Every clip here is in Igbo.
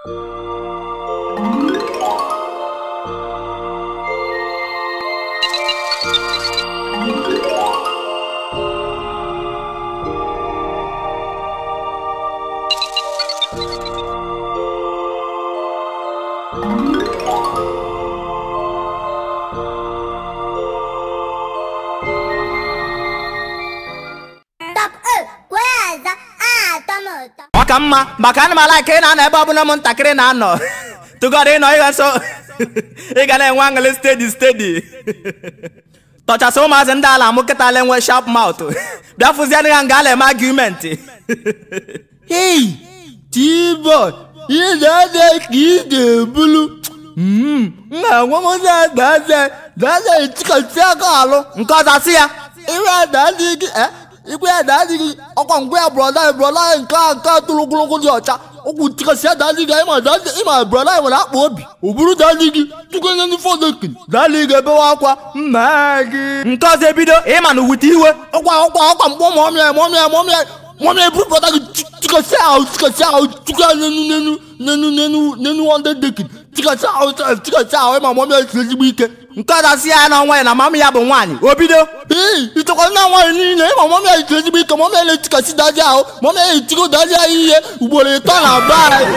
Top 1 Kweza atọ m ụtọ ọ ka mma maka ana m ala ka ị na-anọ ebe ọbụla ụmụntakịrị na-anọ tụgọrọ ịnọ ịga nso ị ga na-enwe aṅụrị stedi stedi tọchasị ụmụazị ndị ala mụ kịta ala enwe sharp mouth bịa fụzienụ ya nga a na-eme agụmenti Hey, T-boy, ị na-ede ka ị ga-ebulu. Mm, m ga-enwe m daze daze etikọsi aka alụ. nke ọzọ asị ya Iwe ada adịghị gị, eh? Ikwe ada adịghị gị, ọkwa ngwe ya brọda anyị brọda anyị nke a nke a tụrụ ogologo dị ọcha. Okwu tikọsi ada adịghị gị, ịma daze ịma brọda anyị nwere akpa obi. O buru dazi gị, tụkwenye ndị fọdụ kiri. Dali ga-ebewe akwa, mma gị. nke ọzọ ebido ịma na wute iwe ọkwa ọkwa ọkwa mkpọ mọmịa mọmịa mọmịa mọmịa eburu brọda gị tikọsi ahụ tikọsi ahụ tukwu ya n'enu n'enu n'enu n'enu n'enu wọnde dekin tikọsi ahụ tikọsi ahụ ịma mọmịa si ezigbo ike nke ọzọ asị ya na ọnwa ya na mama ya bụ nwaanyị o bido ee ịchọkwa nna nwaanyị niile ịma mọmịa si ezigbo ike mọmịa na-etikọsi daji ahụ mọmịa na-etiko daji ahụ ihe ugboro ịtọ na be anyị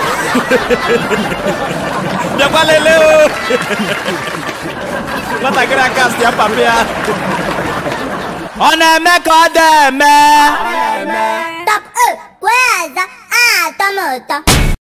bịakwa lelee o nwatakịrị aka sị ya papa ya ọ na-eme ka ọ dị eme Top 1 Kweza atọ m ụtọ